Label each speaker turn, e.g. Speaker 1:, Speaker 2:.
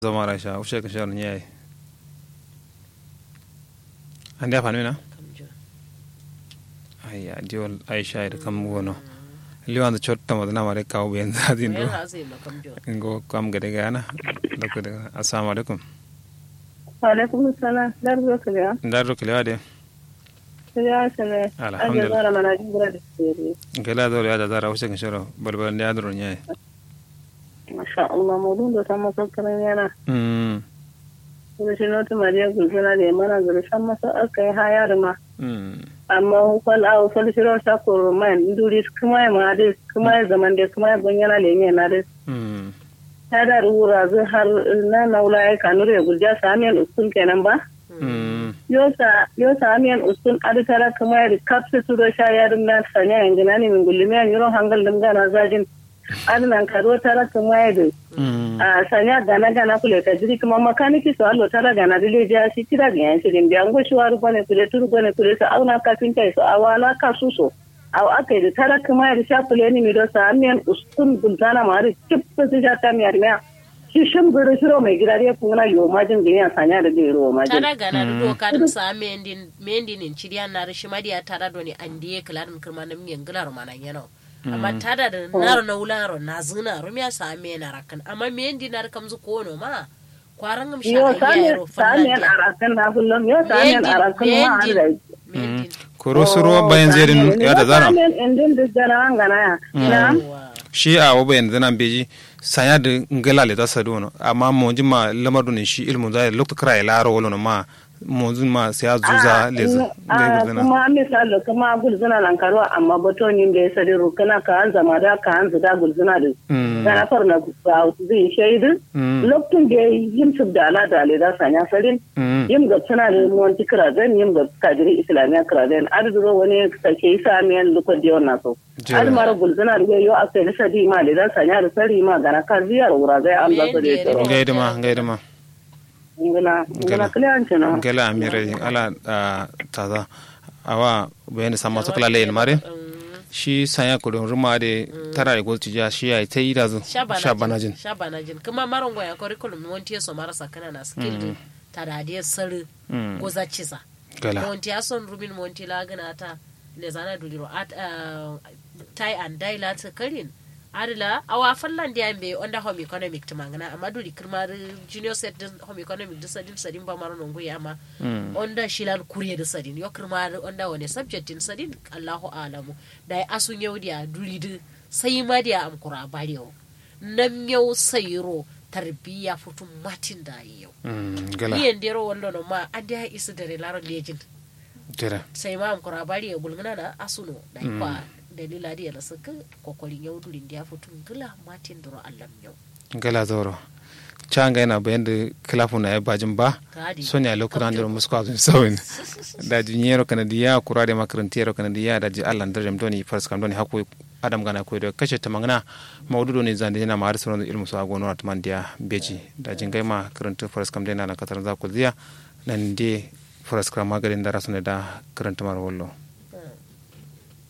Speaker 1: zama rasha ushe ka shawar nyai andi afanu na ayya diol aisha da kam gono liwan da chotta mo na mare kawo ben zadin do ngo kam gade gana lokko de assalamu alaikum
Speaker 2: alaikum salam dar zo kalewa
Speaker 1: ndar ro kelewa de
Speaker 2: kalewa sene
Speaker 1: Alhamdulillah.
Speaker 2: aje zara mana jibra da sirri
Speaker 1: gela do ya da zara ushe ka shawar balbal ndi adro nyai
Speaker 2: masha Allah mudun da sama sakkaran yana
Speaker 1: mm
Speaker 2: kuma shi nota mariya gulguna da mana zuru san masa aka yi hayar ma
Speaker 1: mm
Speaker 2: amma hukal a hukal shiro sa ko man duri kuma ya ma dai kuma ya zaman da kuma ya gonyana le ne na dai
Speaker 1: mm
Speaker 2: ta da rura zai har na naula ya kanure gulja samiyan usul kenan ba
Speaker 1: mm
Speaker 2: yosa yosa amiyan usul aditara kuma ya kapsu turo sha ya na sanya yangina ne min gulmiyan yuro hangal dum gana zajin adnan karo tara kuma ya da
Speaker 1: mm
Speaker 2: a sanya gana gana kule ka jiri kuma makaniki so allo tara gana dile ja shi tira ga yan shirin biyan go shi waru bane kule turu bane kule so auna kafin kai so awala ka su so aw akai da tara kuma ya sha kule ni mi do sa amiyan usul gultana mari chip su ja ta mi armiya shi shim gure shiro mai gidare kuma yo majin ga yan sanya da gero majin
Speaker 3: tara gana da doka dum sa mendin mendin in chiriya na rishi madiya tara do ni andiye klarin kirma na miyan gilar mana yana amma tada da naro na wularo na zina rumiya sa me na rakan amma mendi na rakam zu kono ma kwaran gam sha
Speaker 2: yo
Speaker 3: ayya
Speaker 2: samiyan
Speaker 3: yaro
Speaker 2: samiyan
Speaker 3: fanna
Speaker 2: arakan na kullum yo samiyan arakan ma an da
Speaker 3: mendin
Speaker 1: koro suro bayan zerin ya da zara
Speaker 2: samiyan indin da jana ngana ya na
Speaker 1: shi a wa bayan zana beji sanya da ngala le ta sadu no amma mo ma lamar ne shi ilmu da lokto kra ya laro wala no ma mo ma sai a zuza le za
Speaker 2: a kuma misali kuma gulzuna nan karo amma batonin da ya sadi rukuna ka an zama da ka an zida gulzuna da gana farna ba zai shaidu lokacin da ya yi yin su da ala da ale da sanya sarin yin ga suna da monti kirazen yin ga kadiri islamiyya kirazen arzuro wani sake yi samiyan lukon da yawan naso almara gulzuna da yau a kai da sadi ma da da sanya da sari ma gana kan ziyar wura zai an zasu da ya tsaro
Speaker 1: gaidama gaidama
Speaker 2: ngana ngana kliyanci no
Speaker 1: gela amire ala ah, taza awa bayani sama to kala leyin mare shi sanya kudin ruma de tara da golci ja shi ya ta yi da zu sha banajin
Speaker 3: shabanajin kuma marongo ya curriculum monti so marasa kana na skill tada da sar
Speaker 1: Mm.
Speaker 3: goza cisa
Speaker 1: gala
Speaker 3: monti ya son rubin monti la gana ta le zana duliro at uh, tie and dye la ta karin adila awa fallan da yambe onda home economic to mangana amma duri kirmar junior set din home economic din sadin sadin ba maro nongo ya ma onda shilan kuriye da sadin yo kirmar onda wani subject din sadin Allahu alamu da ya asun yau da duri din sai ma da am kura bariyo nam yau sayro tarbiya futun matin da yau
Speaker 1: Mm, gala
Speaker 3: iyan dero wallo no ma andi ha isa dare laro lejin
Speaker 1: tira
Speaker 3: sai ma am kura bari ya bulgana na asuno da kwa dalila da yana saka kokolin yau durin da ya futun gila matin duro allam yau
Speaker 1: gala zoro canga yana bayan da kilafu na ya bajin ba
Speaker 3: Kadi.
Speaker 1: son ya lokuna da musko azun sawin da jinyero kana diya kura da makarantiyero kana diya da ji Allah darjam doni fars kam doni hakku adam gana ko da kashe ta mangana maududo ne zande yana ma har sauran ilmu su agono at man diya beji da jingai ma karanta fars kam dena na katar za ku ziya nan de fars kam magarin da rasu ne da karanta mar wallo